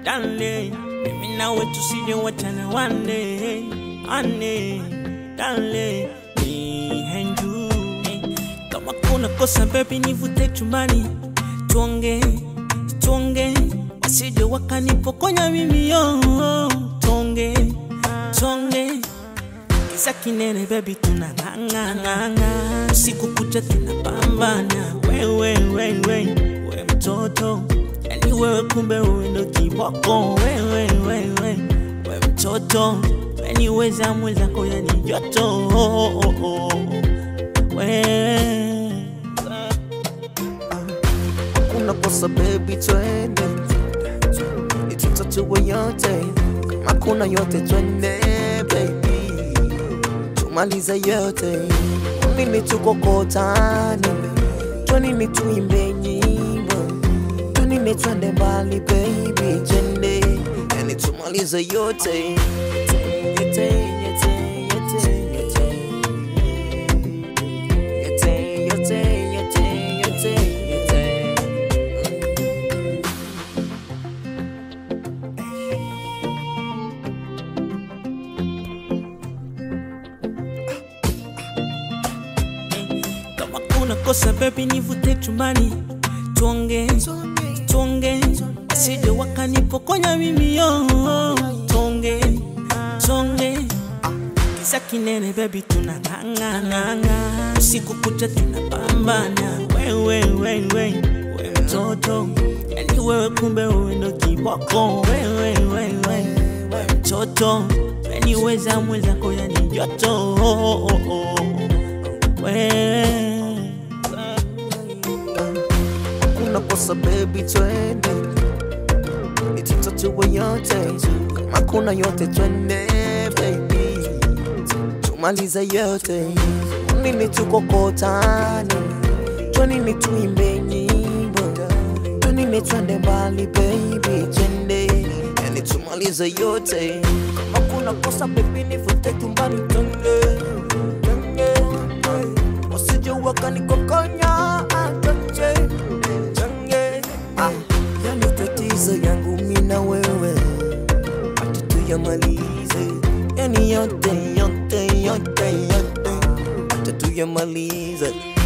darling. Mimi nawe tusije wachana one day, one day, darling. Me and you. Kama kuna kosa baby, nivute chumbani, tuonge, tuonge, wasije wakanipokonya mimi yo, tuonge, tuonge Kisa kinene baby tunang'ang'ang'ang'a siku kucha tunapambana wewe wewe we mtoto yani wewe kumbe wewe ndo kiboko wewe wewe we mtoto yani weza mwenzako yani joto oh, oh, oh. we kuna kosa baby, twende itutatue yote, kama kuna yote twende baby, tumalize yote. Nini tukokotane, twanini tuimbe nyimbo, twanini twende mbali baby, twende yani tumalize yote Yote, yote, yote, yote. Yote, yote, yote, yote, yote. kama kuna kosa baby nivute chumbani tuonge tuonge asije wakanipokonya mimi yo tuonge tuonge kisa kinene baby tunang'ang'ang'ang'a usiku kucha tunapambana wewe wewe we mtoto yani wewe kumbe wewe ndo kiboko wewe wewe we mtoto yani weza mwenzako yani joto oh, oh, oh. we kuna kosa baby, twende itutatue yote, kama kuna yote twende baby, tumalize yote. Nini tukokotane, twanini tuimbe nyimbo, twanini twende mbali baby, twende yani tumalize yote. Kama kuna kosa baby, nivute chumbani twende, twende, wasije wakanikokonya ah, twende change ah, yani tatizo yangu mina wewe ati tuyamalize yani yote yote yote yote ati tuyamalize